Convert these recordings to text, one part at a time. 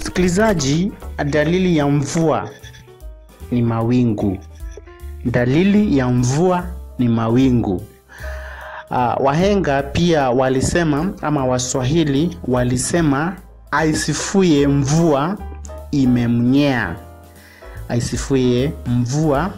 msikilizaji, dalili ya mvua ni mawingu. Dalili ya mvua ni mawingu. Uh, wahenga pia walisema ama Waswahili walisema aisifuye mvua imemnyea, aisifuye mvua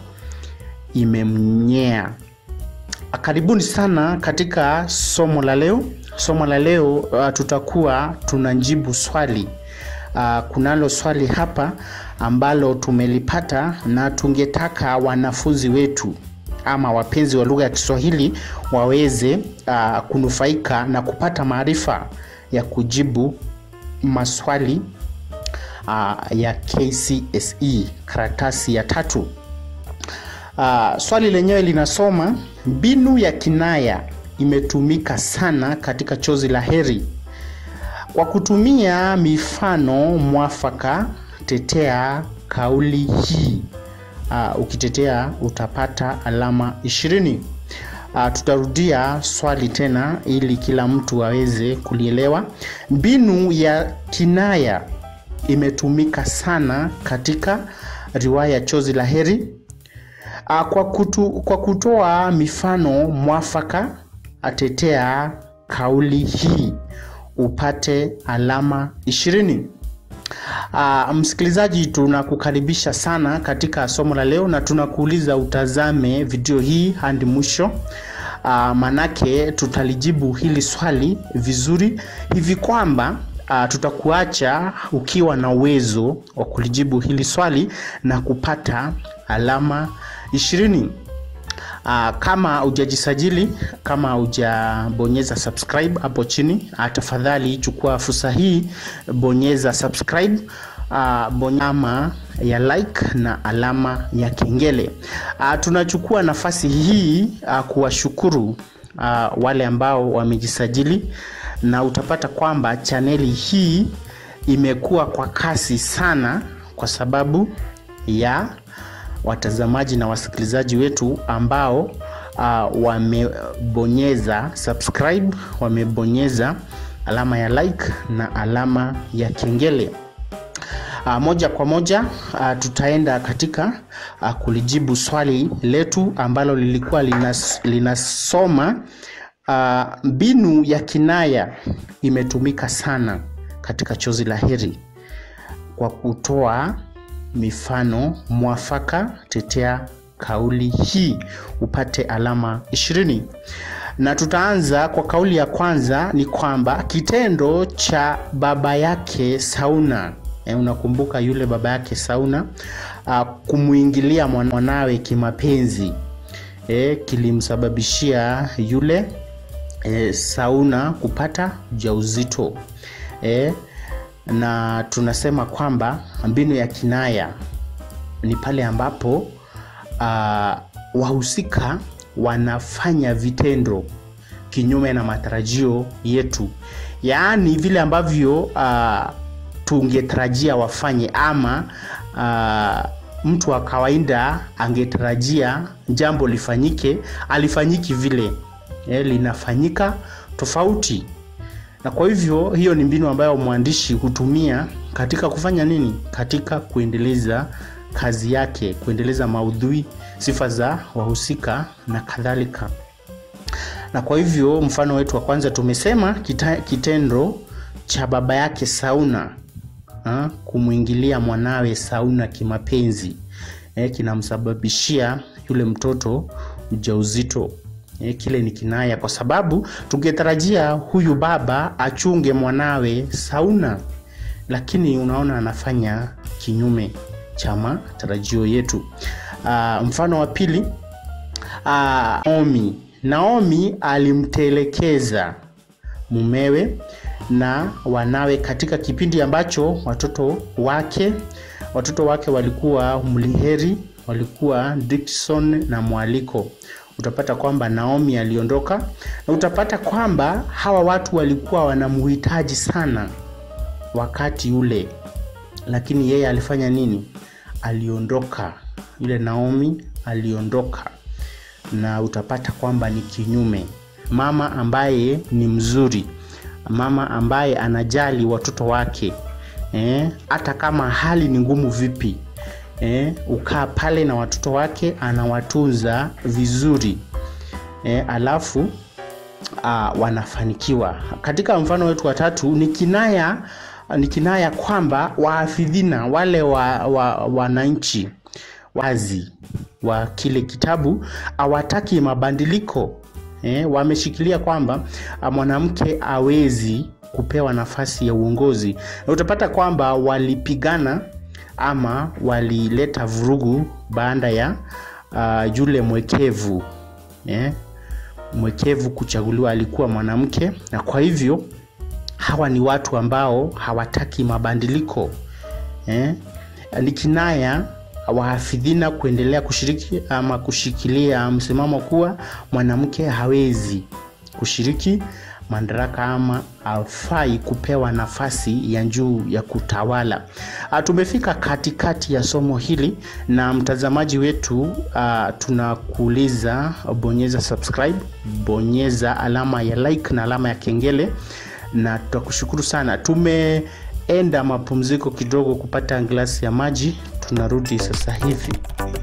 imemnyea. Karibuni sana katika somo la leo. Somo la leo uh, tutakuwa tunajibu swali uh, kunalo swali hapa ambalo tumelipata na tungetaka wanafunzi wetu ama wapenzi wa lugha ya Kiswahili waweze uh, kunufaika na kupata maarifa ya kujibu maswali uh, ya KCSE karatasi ya tatu. Uh, swali lenyewe linasoma mbinu ya kinaya imetumika sana katika chozi la heri. Kwa kutumia mifano mwafaka, tetea kauli hii. Uh, ukitetea utapata alama ishirini. Uh, tutarudia swali tena ili kila mtu aweze kulielewa. Mbinu ya kinaya imetumika sana katika riwaya Chozi la Heri. Uh, kwa, kutu, kwa kutoa mifano mwafaka atetea kauli hii upate alama ishirini. Uh, msikilizaji, tunakukaribisha sana katika somo la leo na tunakuuliza utazame video hii hadi mwisho. Uh, manake tutalijibu hili swali vizuri hivi kwamba uh, tutakuacha ukiwa na uwezo wa kulijibu hili swali na kupata alama ishirini. Uh, kama hujajisajili, kama hujabonyeza subscribe hapo chini, uh, tafadhali chukua fursa hii, bonyeza subscribe, uh, bonyama ya like na alama ya kengele. Uh, tunachukua nafasi hii uh, kuwashukuru uh, wale ambao wamejisajili, na utapata kwamba chaneli hii imekuwa kwa kasi sana kwa sababu ya watazamaji na wasikilizaji wetu ambao uh, wamebonyeza subscribe, wamebonyeza alama ya like na alama ya kengele. Uh, moja kwa moja uh, tutaenda katika uh, kulijibu swali letu ambalo lilikuwa linas, linasoma uh, mbinu ya kinaya imetumika sana katika Chozi la Heri kwa kutoa mifano mwafaka, tetea kauli hii upate alama ishirini. Na tutaanza kwa kauli ya kwanza, ni kwamba kitendo cha baba yake Sauna e, unakumbuka yule baba yake Sauna uh, kumwingilia mwanawe kimapenzi e, kilimsababishia yule e, Sauna kupata ujauzito e, na tunasema kwamba mbinu ya kinaya ni pale ambapo uh, wahusika wanafanya vitendo kinyume na matarajio yetu, yaani vile ambavyo uh, tungetarajia wafanye ama uh, mtu wa kawaida angetarajia jambo lifanyike, alifanyiki vile, eh, linafanyika tofauti na kwa hivyo hiyo ni mbinu ambayo mwandishi hutumia katika kufanya nini? Katika kuendeleza kazi yake, kuendeleza maudhui, sifa za wahusika na kadhalika. Na kwa hivyo mfano wetu wa kwanza tumesema kita, kitendo cha baba yake Sauna ha, kumwingilia mwanawe Sauna kimapenzi eh, kinamsababishia yule mtoto ujauzito. E, kile ni kinaya kwa sababu tungetarajia huyu baba achunge mwanawe Sauna, lakini unaona anafanya kinyume cha matarajio yetu. Aa, mfano wa pili, aa, Naomi. Naomi alimtelekeza mumewe na wanawe katika kipindi ambacho watoto wake watoto wake walikuwa Mliheri, walikuwa Dickson na Mwaliko utapata kwamba Naomi aliondoka na utapata kwamba hawa watu walikuwa wanamhitaji sana wakati ule, lakini yeye alifanya nini? Aliondoka. Yule Naomi aliondoka, na utapata kwamba ni kinyume. Mama ambaye ni mzuri, mama ambaye anajali watoto wake eh, hata kama hali ni ngumu vipi eh, ukaa pale na watoto wake anawatunza vizuri eh, alafu uh, wanafanikiwa katika mfano wetu watatu ni kinaya ni kinaya kwamba waafidhina wale wa, wa, wananchi wazi wa kile kitabu hawataki mabadiliko eh, wameshikilia kwamba mwanamke awezi kupewa nafasi ya uongozi na utapata kwamba walipigana ama walileta vurugu baada ya uh, yule mwekevu eh, mwekevu kuchaguliwa alikuwa mwanamke na kwa hivyo hawa ni watu ambao hawataki mabadiliko eh? ni kinaya wahafidhina kuendelea kushiriki ama kushikilia msimamo kuwa mwanamke hawezi kushiriki madaraka ama afai kupewa nafasi ya juu ya kutawala. Tumefika katikati ya somo hili na mtazamaji wetu, uh, tunakuuliza bonyeza subscribe, bonyeza alama ya like na alama ya kengele, na tutakushukuru sana. Tumeenda mapumziko kidogo kupata glasi ya maji, tunarudi sasa hivi.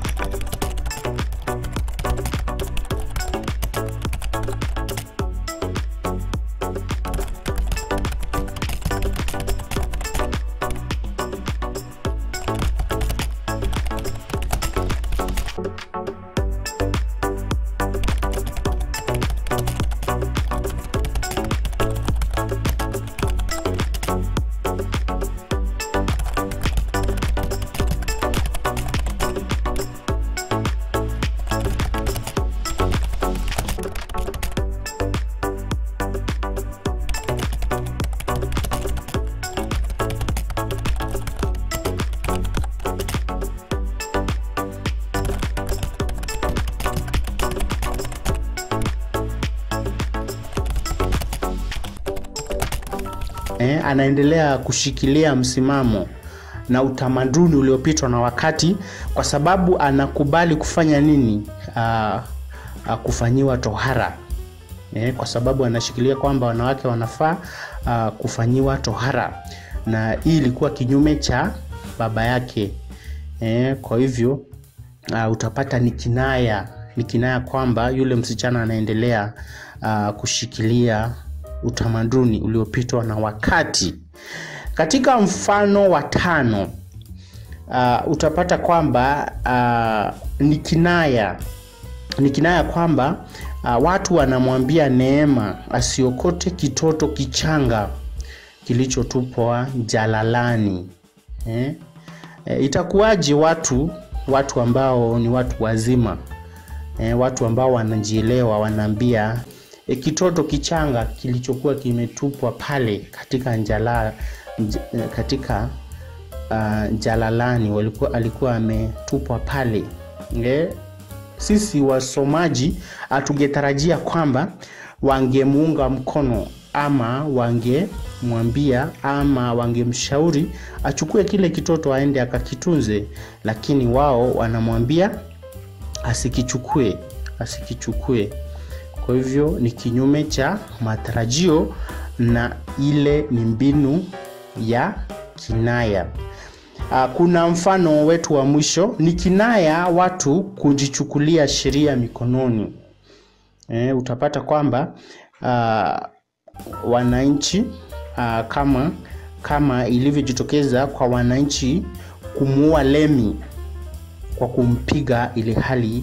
eh, anaendelea kushikilia msimamo na utamaduni uliopitwa na wakati kwa sababu anakubali kufanya nini uh, uh, kufanyiwa tohara eh, kwa sababu anashikilia kwamba wanawake wanafaa uh, kufanyiwa tohara na hii ilikuwa kinyume cha baba yake eh, kwa hivyo uh, utapata ni kinaya ni kinaya kwamba yule msichana anaendelea uh, kushikilia utamaduni uliopitwa na wakati katika mfano wa tano uh, utapata kwamba uh, ni kinaya ni kinaya kwamba uh, watu wanamwambia neema asiokote kitoto kichanga kilichotupwa jalalani eh? E, itakuwaje watu watu ambao ni watu wazima e, watu ambao wanajielewa wanaambia e, kitoto kichanga kilichokuwa kimetupwa pale katika njala, nj, katika uh, jalalani walikuwa, alikuwa ametupwa pale e, sisi wasomaji hatugetarajia kwamba wangemuunga mkono ama wangemwambia ama wangemshauri achukue kile kitoto aende akakitunze lakini wao wanamwambia asikichukue asikichukue kwa hivyo ni kinyume cha matarajio na ile ni mbinu ya kinaya kuna mfano wetu wa mwisho ni kinaya watu kujichukulia sheria mikononi e, utapata kwamba uh, wananchi uh, kama kama ilivyojitokeza kwa wananchi kumuua Lemi kwa kumpiga ili hali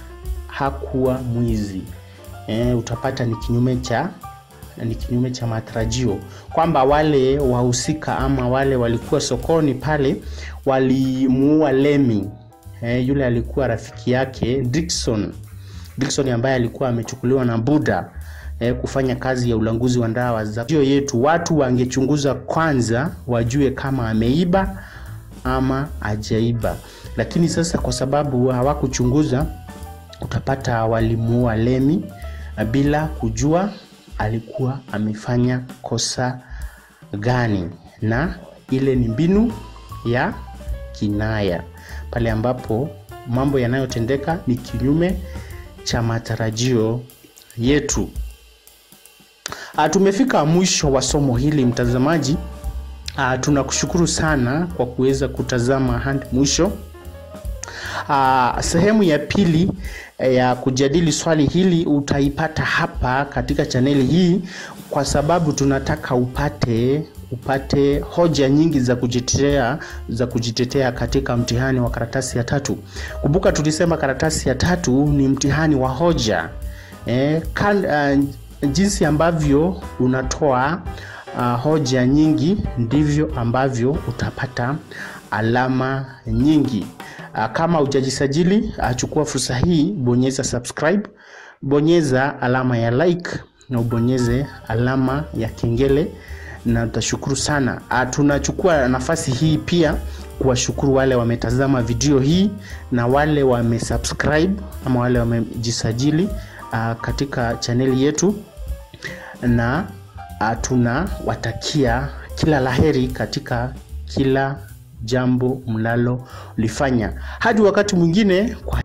hakuwa mwizi. E, utapata ni kinyume cha ni kinyume cha matarajio kwamba wale wahusika ama wale walikuwa sokoni pale walimuua Lemi. E, yule alikuwa rafiki yake Dickson Dickson ambaye alikuwa amechukuliwa na Buda eh, kufanya kazi ya ulanguzi wa dawa za hiyo yetu, watu wangechunguza kwanza wajue kama ameiba ama ajaiba, lakini sasa kwa sababu hawakuchunguza, utapata walimuua Lemi bila kujua alikuwa amefanya kosa gani, na ile ni mbinu ya kinaya, pale ambapo mambo yanayotendeka ni kinyume cha matarajio yetu. A, tumefika mwisho wa somo hili mtazamaji. Uh, tunakushukuru sana kwa kuweza kutazama hadi mwisho. Uh, sehemu ya pili ya kujadili swali hili utaipata hapa katika chaneli hii, kwa sababu tunataka upate upate hoja nyingi za kujitetea za kujitetea katika mtihani wa karatasi ya tatu. Kumbuka tulisema karatasi ya tatu ni mtihani wa hoja eh, kan, uh, jinsi ambavyo unatoa uh, hoja nyingi ndivyo ambavyo utapata alama nyingi. Uh, kama hujajisajili uh, chukua fursa hii, bonyeza subscribe, bonyeza alama ya like na ubonyeze alama ya kengele na tutashukuru sana. Uh, tunachukua nafasi hii pia kuwashukuru wale wametazama video hii na wale wamesubscribe ama wale wamejisajili uh, katika chaneli yetu na uh, tunawatakia kila laheri katika kila jambo mnalolifanya. Hadi wakati mwingine, kwa